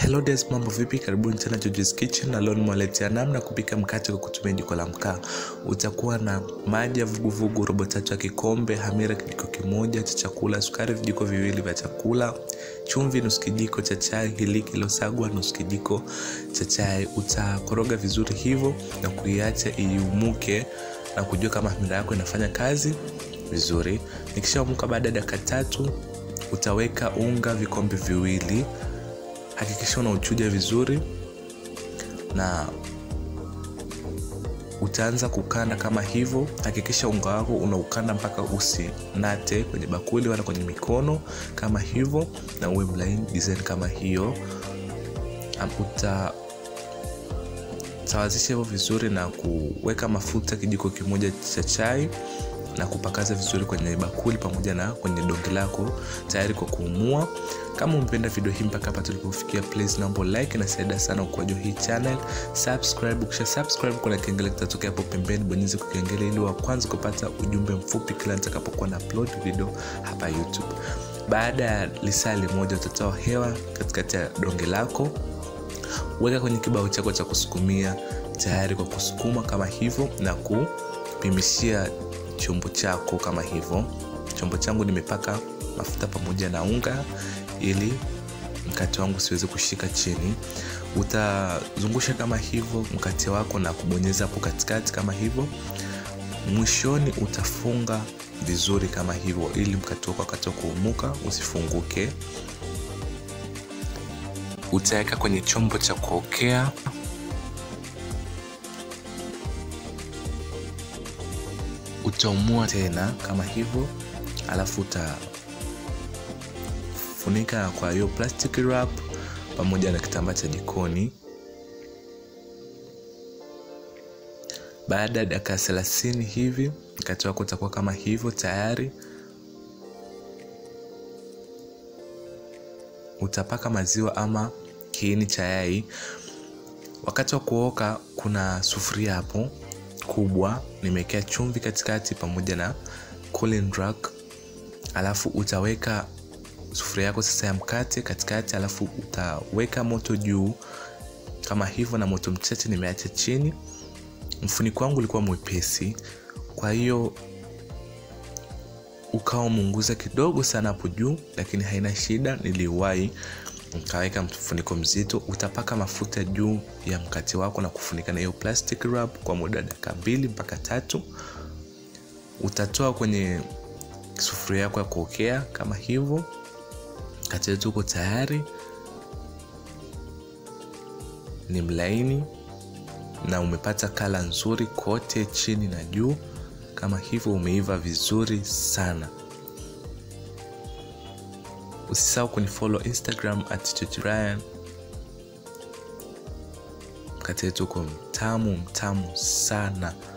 Hello des, mambo vipi? Karibuni tena George's Kitchen na leo nimewaletea namna kupika mkate kwa kutumia jiko la mkaa. Utakuwa na maji ya vuguvugu robo tatu ya kikombe, hamira kijiko kimoja cha chakula, sukari vijiko viwili vya chakula, chumvi nusu kijiko cha chai, hiliki iliyosagwa nusu kijiko cha chai. Utakoroga vizuri hivyo na kuiacha iumuke na kujua kama hamira yako inafanya kazi vizuri. Ikishaumuka baada ya dakika tatu utaweka unga vikombe viwili hakikisha unauchuja vizuri na utaanza kukanda kama hivyo hakikisha unga wako unaukanda mpaka usinate kwenye bakuli wala kwenye mikono kama hivyo na uwe mlaini design kama hiyo uta sawazisha hivyo vizuri na kuweka mafuta kijiko kimoja cha chai na kupakaza vizuri kwenye bakuli pamoja na kwenye donge lako tayari kwa kuumua kama umependa video hii mpaka hapa tulipofikia please naomba like na saida sana ukuaji hii channel subscribe ukisha subscribe kuna kengele kitatokea hapo pembeni bonyeza kukengele ili wa kwanza kupata ujumbe mfupi kila nitakapokuwa na upload video hapa youtube baada ya lisali moja utatoa hewa katikati ya donge lako weka kwenye kibao chako cha kusukumia tayari kwa kusukuma kama hivyo na kupimishia chombo chako kama hivyo chombo changu nimepaka mafuta pamoja na unga ili mkate wangu siweze kushika chini utazungusha kama hivyo mkate wako na kubonyeza hapo katikati kama hivyo mwishoni utafunga vizuri kama hivyo ili mkate wako wakati wa kuumuka usifunguke utaweka kwenye chombo cha kuokea utaumua tena kama hivyo alafu utafunika kwa hiyo plastic wrap pamoja na kitambaa cha jikoni baada ya dakika thelathini hivi mkate wako utakuwa kama hivyo tayari utapaka maziwa ama kiini cha yai wakati wa kuoka kuna sufuria hapo kubwa nimewekea chumvi katikati pamoja na cooling rack alafu utaweka sufuria yako sasa ya mkate katikati alafu utaweka moto juu kama hivyo na moto mchache nimeacha chini mfuniko wangu ulikuwa mwepesi kwa hiyo ukawa umeunguza kidogo sana hapo juu lakini haina shida niliwahi ukaweka mfuniko mzito utapaka mafuta juu ya mkate wako na kufunika na hiyo plastic wrap kwa muda dakika mbili mpaka tatu utatoa kwenye sufuria yako ya kuokea kama hivyo mkate wetu uko tayari ni mlaini na umepata kala nzuri kote chini na juu kama hivyo umeiva vizuri sana usisahau kunifollow instagram at Ryan. mkate wetu uko mtamu mtamu sana